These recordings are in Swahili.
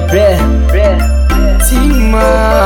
bre bre Tima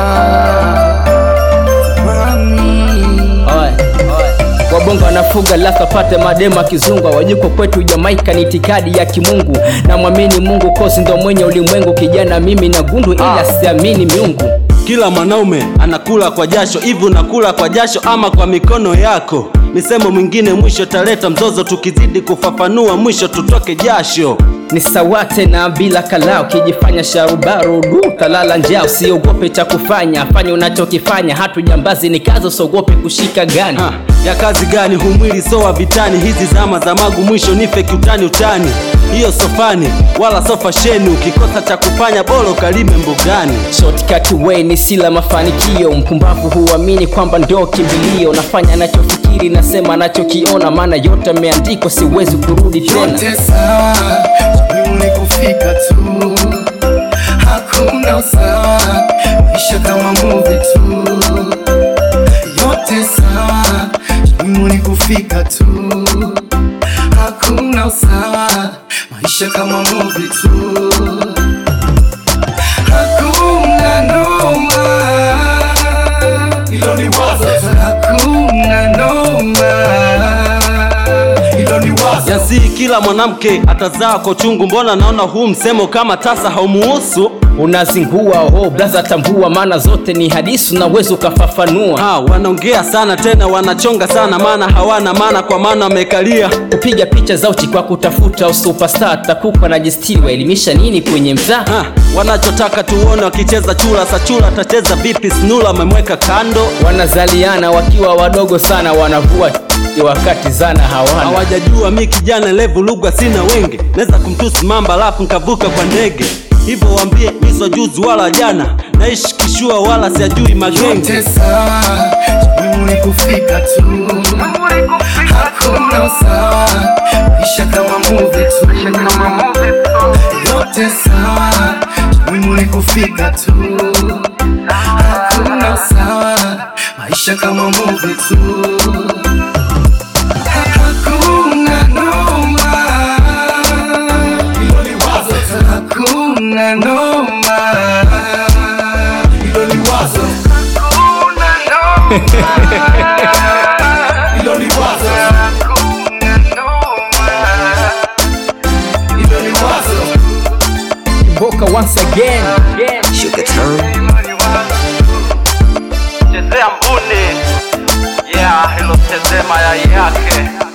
Timami Oe, oe. Wabongo wanafuga lasa pate madema kizungwa wajuko kwetu Jamaika ni itikadi ya kimungu na mwamini Mungu kosi ndo mwenye ulimwengu kijana mimi na gundu ila siamini miungu Kila mwanaume anakula kwa jasho, hivi unakula kwa jasho ama kwa mikono yako? Misemo mwingine mwisho taleta mzozo, tukizidi kufafanua mwisho tutoke jasho. ni sawate na bila kala ukijifanya sharubaru du talala njaa usiogope cha kufanya fanya unachokifanya hatu jambazi ni kazi usiogope kushika gani Ha, ya kazi gani humwili sowa vitani, hizi zama za magu mwisho nife kiutani utani. Hiyo sofani wala sofa sheni, ukikosa cha kufanya bora ukalime mbugani. shortcut way ni sila mafanikio mpumbavu huamini kwamba ndio kimbilio nafanya anachofikiri nasema anachokiona maana yote ameandikwa siwezi kurudi tena Yote sawa Muhimu ni kufika tu Hakuna usawa Maisha kama movie tu Yote sawa Muhimu ni kufika tu Hakuna usawa Maisha kama movie tu Hakuna noma Hilo ni wazo Hakuna noma Hilo ni wazo Yasi kila mwanamke atazaa kwa chungu, mbona naona huu msemo kama tasa haumuhusu? unazingua ho blaza tambua maana zote ni hadisi unaweza ukafafanua Ha, wanaongea sana tena wanachonga sana, maana hawana maana, kwa maana wamekalia kupiga picha za uchi kwa kutafuta usupestar takupa na jistiri waelimisha nini kwenye mtaa ha, wanachotaka tuone wakicheza chura. Sa chura atacheza vipi? Snula amemweka kando, wanazaliana wakiwa wadogo sana wanavua wakati zana hawana hawajajua mi kijana levu lugha sina wenge, naweza kumtusi mamba lafu nkavuka kwa ndege. Hivyo wambie miswa juzi wala jana, naishi kishua wala siajui magenge. Yote sawa, muhimu ni kufika tu. Hakuna usawa, maisha kama movie tu. Yote sawa, muhimu ni kufika tu. Hakuna usawa, maisha kama movie tu. Hakuna noma, hilo ni wazo tu. Hakuna noma, hilo ni wazo. Hakuna noma, hilo ni wazo. Hakuna noma, hilo ni wazo. Boka once again Chezea mbuni, yeah, hilo chezea mayai yake